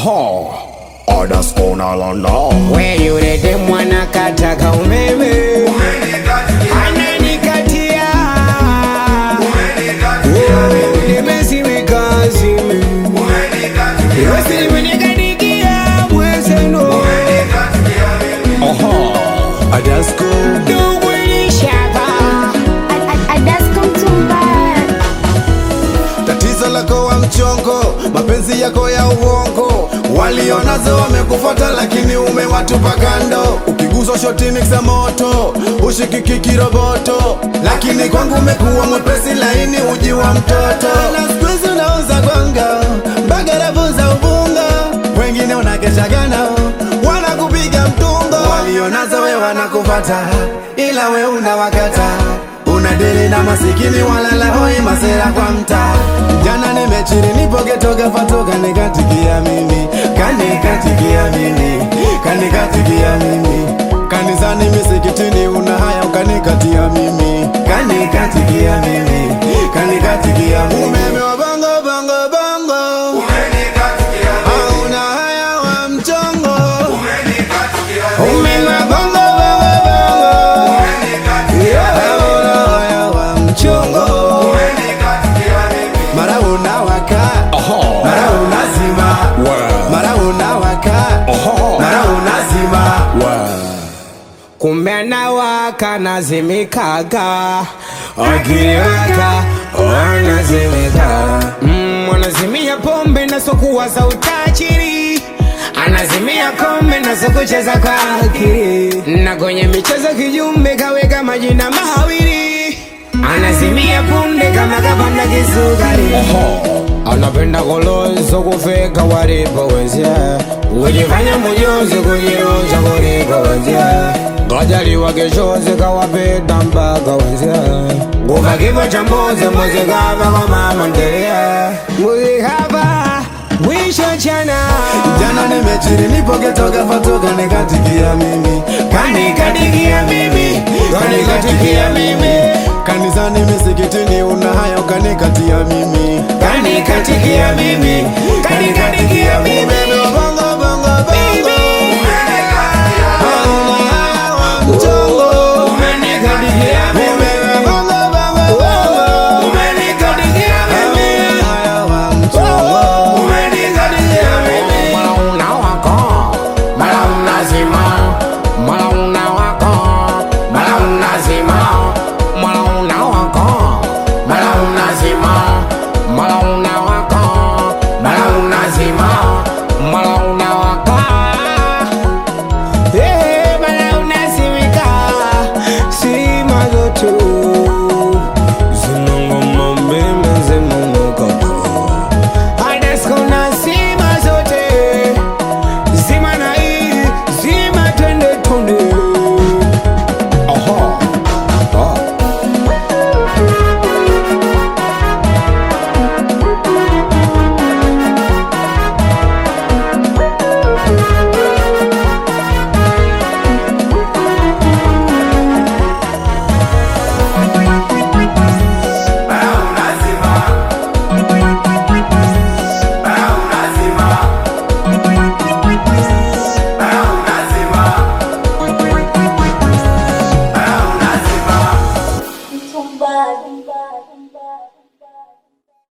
Aha, others gonna learn now. we yule demu anakataka umeme ananikatia nimesiwikazime wesilimenikadikia mwezeno Aha, others go. dugwilishapa Adasco Mtumba tatizo lako wa mchongo, mapenzi yako ya uongo, walionazo wamekufuata, lakini umewatupa kando. Ukiguswa shoti za moto, ushikiki kiroboto, lakini kwangu umekuwa mwepesi laini, uji wa mtoto. Na siku hizi unauza gonga mpaka rafu za ubunga, wengine unakeshaga nao wanakupiga mtungo, walionazo we wanakufata, ila we unawakata unadili na masikini walala hoi masera kwa mtaa jana nimechiri nipogetoka fatoka nikatikia mimi kanikatikia mimi kanikatikia mimi kanisani misikitini una haya ukanikatia mimi kanikatikia mimi kanikatikia mimi umeme wa bongo bongo bongo hauna haya wa mchongo umeme wa bongo bongo bongo hauna haya wa mchongo mara unawaka Aha, mara unazima Wow. mara unawaka Aha. mara unazima wow. kumbe anawaka nazimikaga akiliwaka wanazimika mm, wanazimia pombe nasokuwa za utajiri anazimia kombe nasokucheza kwa akili na kwenye michezo kijumbe kaweka majina mahawiri anazimia punde kama kapanda kisukari anapenda kolozo kufika walipowezea kujifanya mujuzi kujiruza kulipowezea ngajaliwa keshozi kawapita mpaka wezea nguva kifo cha mbuzi mbuzi kava kwa mama ndelia mbuzi kava mwisho chana jana nimechiri nipogetoka fatoka nikatikia mimi kanikatikia mimi kanikatikia mimi kanisani misikitini una haya ukanikatia